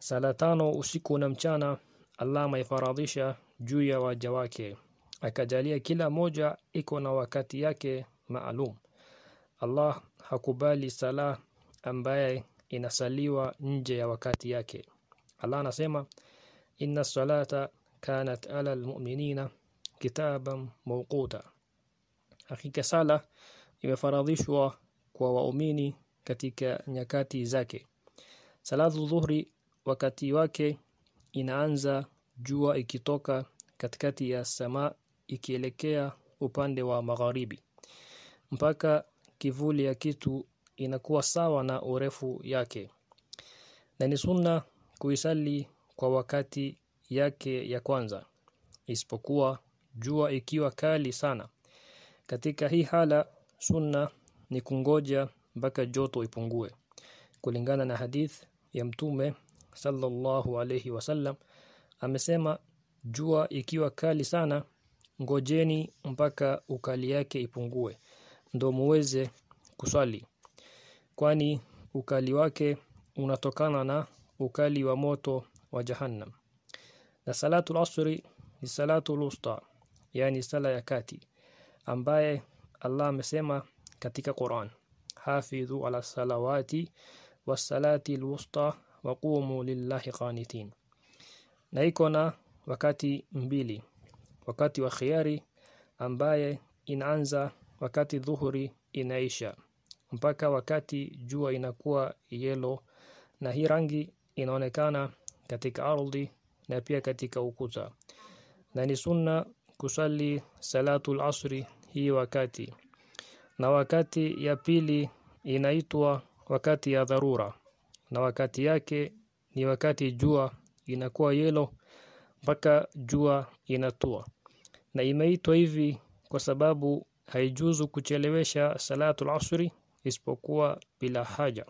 sala tano usiku na mchana Allah ameifaradhisha juu ya waja wake akajalia kila moja iko na wakati yake maalum Allah hakubali sala ambaye inasaliwa nje ya wakati yake Allah anasema inna salata kanat ala almu'minina kitaban mawquta hakika sala imefaradhishwa kwa waumini katika nyakati zake salatu dhuhri wakati wake inaanza jua ikitoka katikati ya sama ikielekea upande wa magharibi mpaka kivuli ya kitu inakuwa sawa na urefu yake na ni sunna kuisali kwa wakati yake ya kwanza isipokuwa jua ikiwa kali sana katika hii hala sunna ni kungoja mpaka joto ipungue kulingana na hadith ya mtume sallallahu alayhi wasallam amesema jua ikiwa kali sana ngojeni mpaka ukali yake ipungue ndo muweze kuswali kwani ukali wake unatokana na ukali wa moto wa jahannam na salatu al-asri ni salatu al-usta yani sala ya kati ambaye Allah amesema katika Qur'an hafidhu ala salawati was-salati al-wusta wa qumu lillahi qanitin na iko na wakati mbili wakati wa khiari ambaye inaanza wakati dhuhuri inaisha mpaka wakati jua inakuwa yelo na hii rangi inaonekana katika ardhi na pia katika ukuta na ni sunna kusali salatu asri hii wakati na wakati ya pili inaitwa wakati ya dharura na wakati yake ni wakati jua inakuwa yelo mpaka jua inatua na imeitwa hivi kwa sababu haijuzu kuchelewesha salatu asri isipokuwa bila haja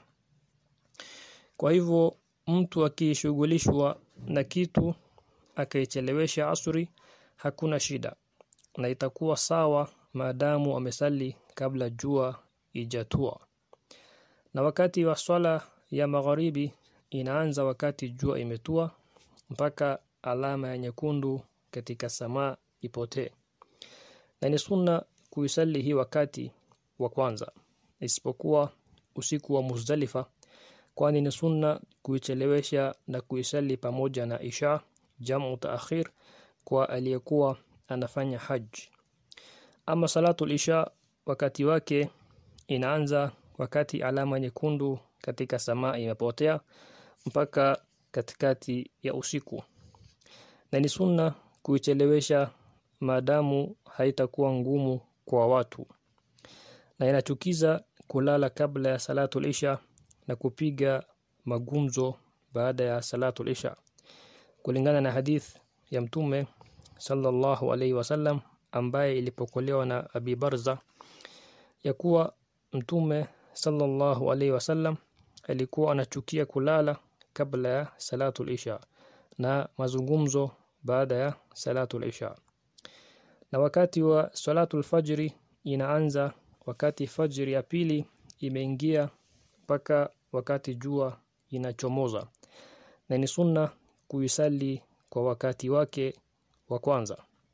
kwa hivyo mtu akishughulishwa na kitu akaichelewesha asri hakuna shida na itakuwa sawa maadamu amesali kabla jua ijatua na wakati wa swala ya magharibi inaanza wakati jua imetua mpaka alama ya nyekundu katika samaa ipotee na ni sunna kuisali hii wakati wa kwanza isipokuwa usiku wa Muzdalifa kwani ni sunna kuichelewesha na kuisali pamoja na isha jamu taakhir kwa aliyekuwa anafanya haji ama salatu isha wakati wake inaanza wakati alama nyekundu katika samaa imepotea mpaka katikati ya usiku na ni sunna kuichelewesha maadamu haitakuwa ngumu kwa watu na inachukiza kulala kabla ya salatu isha na kupiga magumzo baada ya salatu isha kulingana na hadith ya mtume sallallahu alaihi wasallam ambaye ilipokolewa na Abi Barza ya kuwa mtume sallallahu alaihi wasallam alikuwa anachukia kulala kabla ya salatu isha na mazungumzo baada ya salatu isha na wakati wa salatu alfajri inaanza wakati fajri ya pili imeingia mpaka wakati jua inachomoza na ni sunna kuisali kwa wakati wake wa kwanza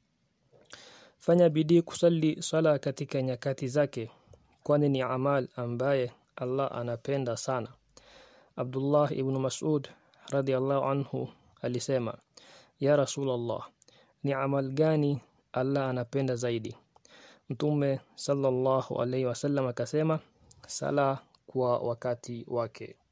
fanya bidii kusali sala katika nyakati zake kwani ni amal ambaye Allah anapenda sana Abdullah ibn Mas'ud radhiallahu anhu alisema ya Rasulullah ni amal gani Allah anapenda zaidi Mtume sallallahu alaihi wasallam akasema sala kwa wakati wake